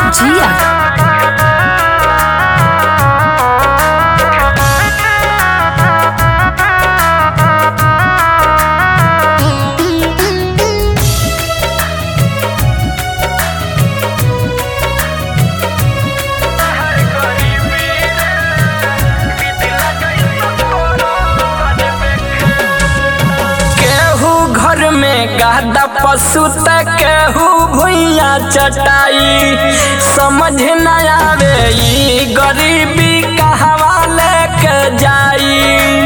जिया केहू घर में गादा पशु त केहू भुइया चटाई समझ न आवे ई गरीबी कहवा लेके जाई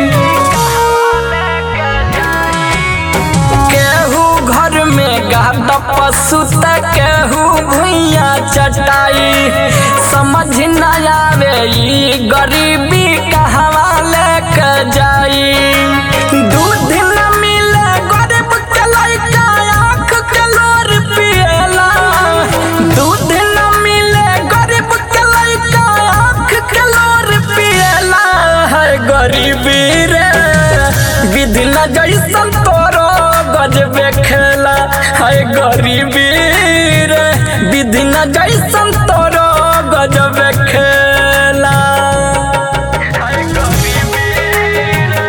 केहू घर में गादा पशु त केहू भुइया चटाई समझ न आवे ई गरीबी कहवा लेके जाई दूध न मिले गरीब के लइका आँख के लोर पिएला दूध न मिले गरीब के लइका आँख के लोर पिएला है गरीबी रे विधि न जैसन तोरो गजबे खेला है गरीबी रे विधि न जैसन तोरो गजबे खेला है गरीबी रे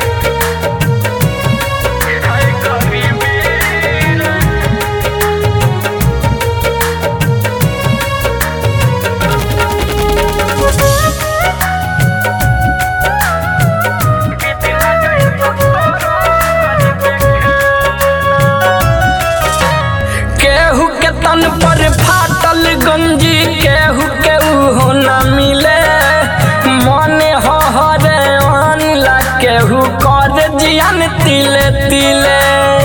है गरीबी रे केहू के तन पर फाटल गंजी केहू के हो न मिले मने हो हरे ला केहू कर जियन तिले तिले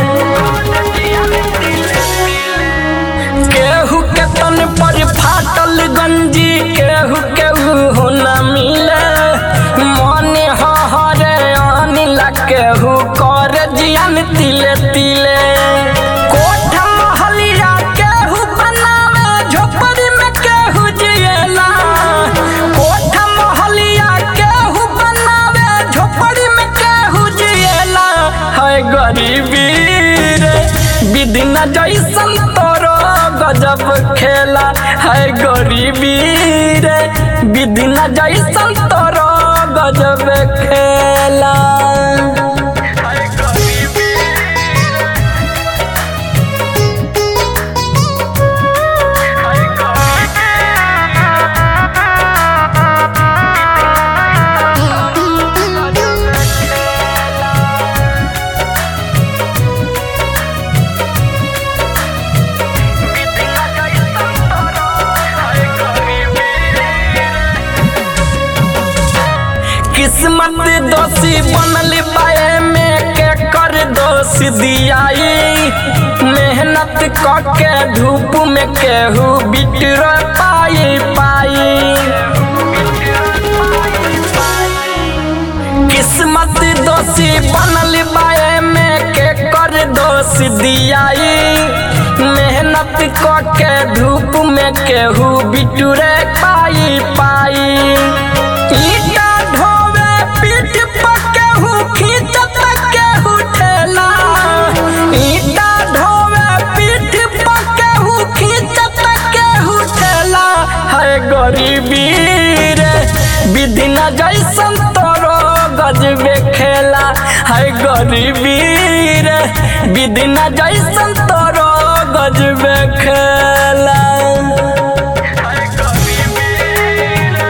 केहू के तन पर फाटल गंजी केहू केहू हो न मिले मने हो हरे ला केहू कर जियन तिले तिले कोठ महलिया केहू बनावे झोपड़ी में केहू जिएला कोठ महलिया केहू बनावे झोपड़ी में केहू जिएला है गरीबी रे विधि न जैसन तोरो गजब खेला है गरीबी रे विधि न जैसन तोरो गजब खेला है गरीबी किस्मत दोषी बनल बाए में के कर दोष दियाई मेहनत क के धूप में केहू बिटर पाई पाई किस्मत दोषी बनल बाए में के कर दोष दियाई मेहनत क के धूप में केहू बिटुरे पाई पाई ईटा ढोवे पीठ पर केहू खींचत केहू ठेला ईटा ढोवे पीठ पर केहू खींचत केहू ठेला है गरीबी रे विधि न जैसन तोरो गजबे खेला है गरीबी रे विधि न जैसन तोरो गजबे खेला है गरीबी रे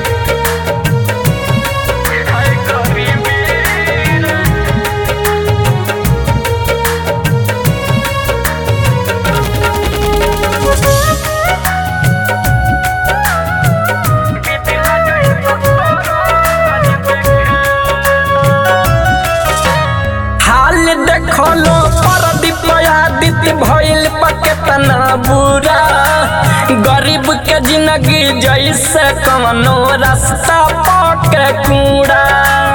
है गरीबी रे हाल देखलो परदीप आदित्य भइल पकेतना बुरा गरीब के जिंदगी जैसे कवनो रास्ता पके कूड़ा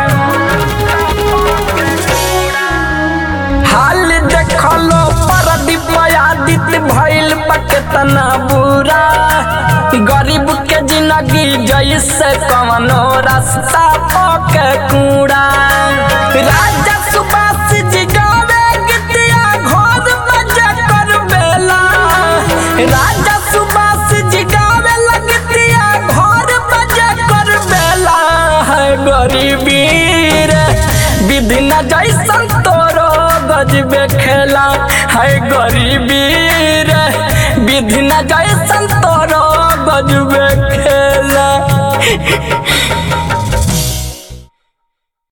हाल देखलो परदीप आदित्य भइल पकेतना बुरा गरीब के जिंदगी जैसे कवनो रास्ता पके कूड़ा राजा सुभाष जी गावे गीतिया घर बजा कर बेला राजा सुभाष जी गावे राजा